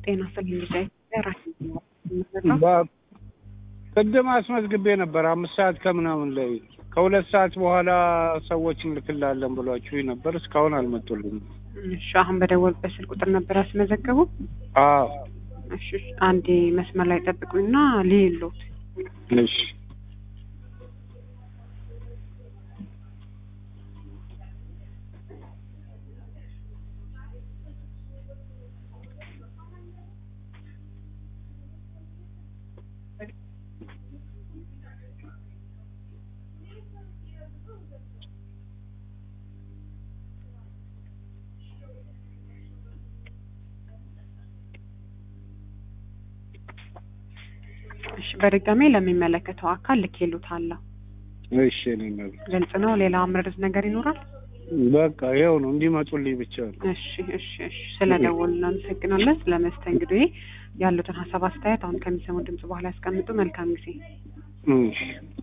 ጤና ይስጥልኝ ልጄ ራሴ ቅድም አስመዝግቤ ነበር አምስት ሰዓት ከምናምን ላይ ከሁለት ሰዓት በኋላ ሰዎች እንልክላለን ብሏችሁ ነበር። እስካሁን አልመጡልኝም። እሺ አሁን በደወልበት ስልክ ቁጥር ነበር ያስመዘገቡ? አዎ እሺ አንዴ መስመር ላይ ጠብቁኝና ልይሎት እሺ እሺ በድጋሜ ለሚመለከተው አካል ልኬሎታለሁ። እሺ እኔ መብት ግልጽ ነው። ሌላ ምርት ነገር ይኖራል? በቃ ይኸው ነው እንዲመጡልኝ ብቻ ነው። እሺ እሺ እሺ ስለ ደወሉ እናመሰግናለን። ስለ መስተንግዶ ያሉትን ሀሳብ አስተያየት አሁን ከሚሰሙ ድምጽ በኋላ ያስቀምጡ። መልካም ጊዜ። እሺ